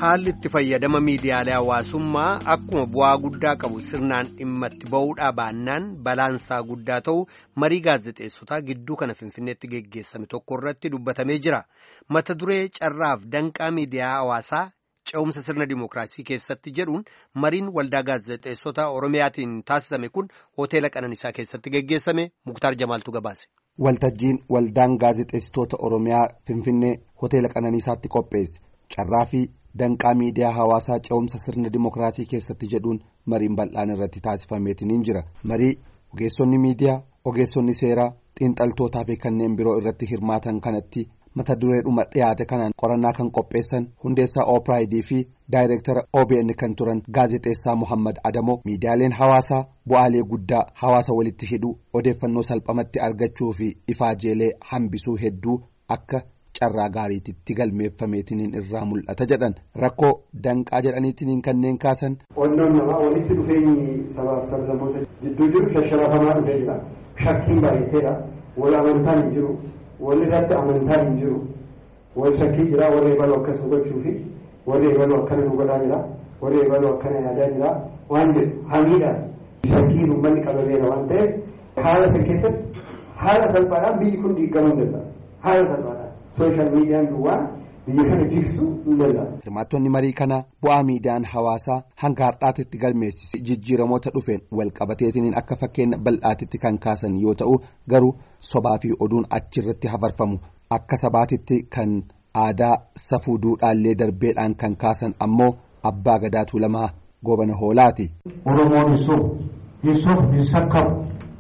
haalli itti fayyadama miidiyaalee hawaasummaa akkuma bu'aa guddaa qabu sirnaan dhimma itti ba'uudhaa baannaan balaansaa guddaa ta'u marii gaazexeessotaa gidduu kana finfinneetti geggeessame tokko irratti dubbatamee jira mata duree carraaf danqaa miidiyaa hawaasaa ce'umsa sirna dimookiraasii keessatti jedhuun mariin waldaa gaazexeessota oromiyaatiin taasisame kun hoteela qananiisaa keessatti geggeessame muktaar jamaaltu gabaase. waltajjiin waldaan gaazexeessitoota oromiyaa finfinnee hoteela qananiisaatti qopheesse carraa fi danqaa miidiyaa hawaasaa ce'umsa sirna dimookiraasii keessatti jedhuun mariin bal'aan irratti taasifameetiin jira marii ogeessonni miidiyaa ogeessonni seeraa xiinxaltootaa fi kanneen biroo irratti hirmaatan kanatti mata dureedhuma dhiyaate kanaan qorannaa kan qopheessan hundeessaa oopraayidii fi daayireektara obn kan turan gaazexeessaa muhammad adamoo miidiyaaleen hawaasaa bu'aalee guddaa hawaasa walitti hidhuu odeeffannoo salphamatti argachuu fi ifaajeelee hambisuu hedduu akka carraa gaariititti galmeeffameetiniin irraa mul'ata jedhan rakkoo danqaa jedhaniitiniin kanneen kaasan. Qondoon namaa walitti dhufeenyi sabaaf sablammoota jidduu jiru shasharafamaa dhufee jira. Shakkiin baay'ateedha. Wal amantaan hin jiru. Wal irratti amantaan hin jiru. Wal shakkii jira. Warri eebaluu akkas hubachuu fi warri eebaluu akkana nu godhaa jira. Warri eebaluu akkana yaadaa jira. Waan jedhu hamiidhaan shakkiin uummanni qabameera waan ta'eef haala sana keessatti haala salphaadhaan biyyi kun diigamuu danda'a. Haala salphaadhaan. sooshaal miidiyaan duwwaa biyya kana jigsuu hin danda'amu. Hirmaattonni marii kana bu'aa miidiyaan hawaasaa hanga har'aatitti galmeessise jijjiiramoota dhufeen walqabateetiin akka fakkeenya bal'aatitti kan kaasan yoo ta'u garuu sobaa fi oduun achirratti hafarfamu akka sabaatitti kan aadaa safuu duudhaallee darbeedhaan kan kaasan ammoo abbaa gadaatu lamaa goobana hoolaati. Oromoon hin sobu hin sobu hin sakkabu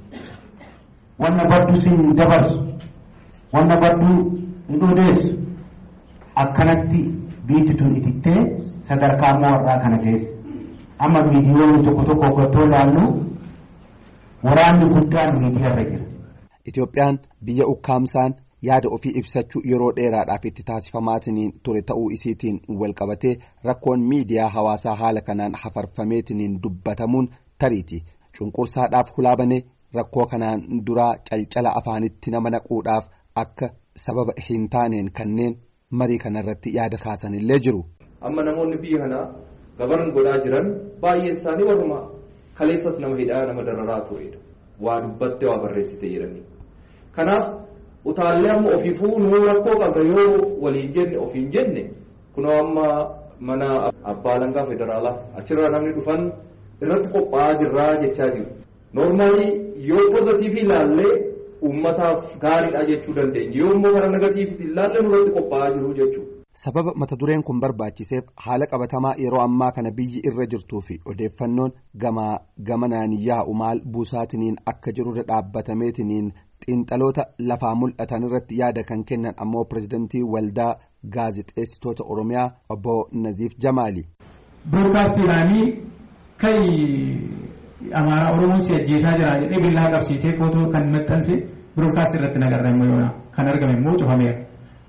wanna baddu siin dabarsu wanna baddu. hin odeessu akkanatti biitti tun itittee sadarkaa warraa kana geesse amma miidiyoonni tokko tokko hoggattoo ilaallu waraanni guddaan miidiyaarra jira. Itoophiyaan biyya ukkaamsaan yaada ofii ibsachuu yeroo dheeraadhaaf itti taasifamaatiin ture ta'uu isiitiin walqabatee rakkoon miidiyaa hawaasaa haala kanaan hafarfameetiin dubbatamuun tariiti cunqursaadhaaf hulaabane rakkoo kanaan duraa calcala afaanitti nama naquudhaaf akka. sababa hin taaneen kanneen marii kanarratti yaada kaasanillee jiru. Amma namoonni biyya kanaa gabaran godhaa jiran baay'een isaanii warruma kaleessas nama hidhaa nama dararaa turedha. Waa dubbatte waa barreessite jedhanii. Kanaaf utaallee amma ofiifuu nuu rakkoo qabda yoo waliin jenne ofiin jenne kunoo amma mana abbaa alangaa federaalaa achirraa namni dhufan irratti qophaa'aa jirraa jechaa jiru. Noormaalii yoo pozitiivii ilaallee. Uummataaf gaariidha jechuu dandeenya yoo immoo karaa negatiivii ilaalle nurratti qophaa'aa jiru jechuudha. Sababa mata dureen kun barbaachiseef haala qabatamaa yeroo ammaa kana biyyi irra jirtuu fi odeeffannoon gamaa gamanaan yaa'u maal buusaatiniin akka jirurra dhaabbatameetiniin xiinxaloota lafaa mul'atan irratti yaada kan kennan ammoo pirezidantii waldaa gaazexeessitoota oromiyaa obbo Naziif Jamaali. Broodkaastiidhaanii kan amaaraa oromoon si ajjeesaa jira jedhee billaa qabsiisee footoo kan maxxanse biroodkaastii irratti nagarra immoo yoona kan argame immoo cufameera.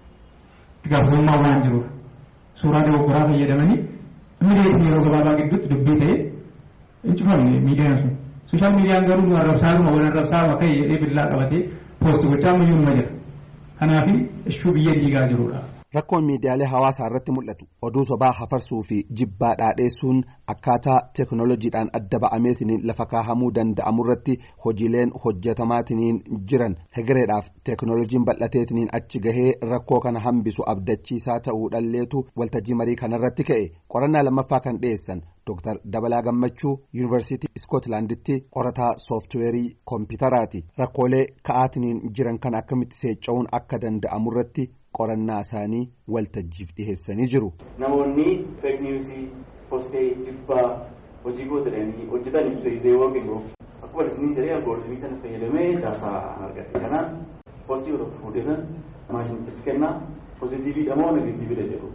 Itti gaafatamummaa waan jiruuf suuraa dogoggoraa fayyadamanii miidiyaa yeroo gabaabaa gidduutti dubbii ta'ee hin cufamne miidiyaan sun. Sooshaal miidiyaan garuu nu arrabsaaruma wal arrabsaaruma ka'e jedhee billaa qabatee poosti gochaa ammayyuu numa jira. Kanaaf ishuu biyya diigaa jirudha. Rakkoon miidiyaalee hawaasaa irratti mul'atu oduu sobaa hafarsuu fi jibbaa dhaadheessuun akkaataa teekinooloojiidhaan adda ba'ameetiniin lafa kaahamuu danda'amu irratti hojiileen hojjetamaatiin jiran hegereedhaaf teekinooloojiin bal'ateetiniin achi gahee rakkoo kana hambisu abdachiisaa ta'uudhalleetu waltajjii marii kanarratti ka'e qorannaa lammaffaa kan dhiyeessan Dr. Dabalaa Gammachuu Yuunivarsiitii Iskootlaanditti qorataa sooftiweerii koompitaraati rakkoolee ka'aatiniin jiran kan akkamitti seecca'uun akka danda'amu irratti. qorannaa isaanii waltajjiif dhiheessanii jiru. Namoonni feek niwusii postee jibbaa hojii gootatanii hojjetan ibsa ideewwan kennuuf akkuma isin jedhee algooritimii sana fayyadamee daataa argate kanaan postii yoo tokko fuudhetan maashinichatti kennaa pozitiiviidha moo negatiiviidha jedhu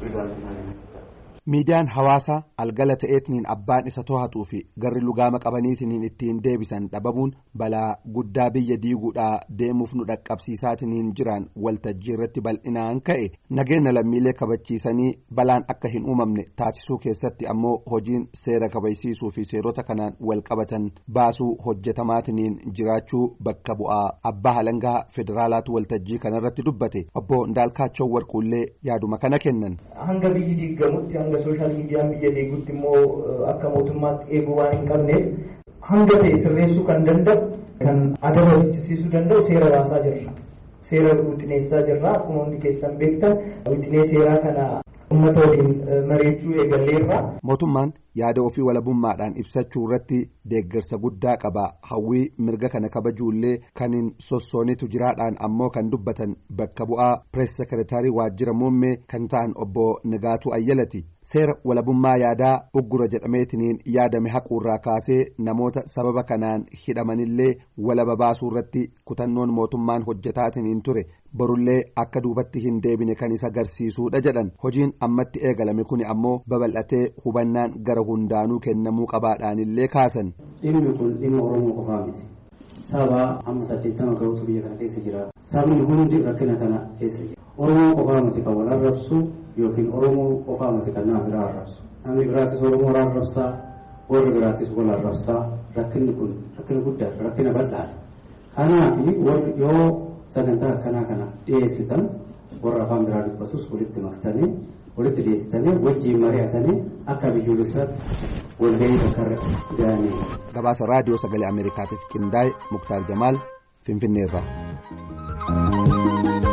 Miidiyaan hawaasaa algala ta'eetiniin abbaan isa to'atuu fi garri lugaama qabaniitiniin ittiin deebisan dhabamuun balaa guddaa biyya diiguudhaa deemuuf nu dhaqqabsiisaatiniin jiran waltajjii irratti bal'inaan ka'e nageenya lammiilee kabachiisanii balaan akka hin uumamne taasisuu keessatti ammoo hojiin seera kabachiisuu fi seerota kanaan wal qabatan baasuu hojjetamaatiniin jiraachuu bakka bu'aa abbaa halangaa federaalaatu waltajjii kanarratti dubbate obbo Ndaalkaachoo Warquullee yaaduma kana kennan. Hanga biyyi diigamutti hanga sooshaal miidiyaan biyya deeguutti immoo akka mootummaatti eeguu waan hin qabneef hanga ta'e sirreessuu kan danda'u kan adaba hojjisiisuu danda'u seera baasaa jirra. Seera wixineessaa jirra akkuma hundi keessan beektan wixinee seeraa kana uummata waliin mari'achuu eegalleerra. Mootummaan yaada ofii walabummaadhaan ibsachuu irratti deeggarsa guddaa qaba hawwii mirga kana kabajuullee kan hin sossoonitu jiraadhaan ammoo kan dubbatan bakka bu'aa pirees sekeretaarii waajjira muummee kan ta'an obbo Nigaatuu Ayyalati seera walabummaa yaadaa uggura jedhameetiniin yaadame haquurraa kaasee namoota sababa kanaan hidhamanillee walaba baasuu irratti kutannoon mootummaan hojjetaatiniin ture borullee akka duubatti hin deebine kan isa agarsiisuudha jedhan hojiin ammatti eegalame kuni ammoo babal'atee hubannaan gara hundaanuu kennamuu qabaadhaanillee kaasan. Dhimmi kun dhimma Oromoo qofaa miti. Saba amma saddeettama gahuutu biyya kana keessa jira. Sabni hundi rakkina kana keessa jira. Oromoo qofaa miti kan wal arrabsu yookiin Oromoo qofaa miti kan nama biraa arrabsu. Namni biraatis Oromoo wal arrabsaa, warri biraatis wal arrabsaa. Rakkinni kun rakkina guddaadha, rakkina bal'aadha. Kanaaf yoo sagantaa akkanaa kana dhiyeessitan warra afaan biraa dubbatus walitti maktanii walitti dhiyeessitanii wajjiin mari'atanii akka biyyoolessaatti walgahii bakka ga'anii. Gabaasa raadiyoo sagalee Ameerikaatiif qindaa'e Muktaar Jamaal Finfinneerraa.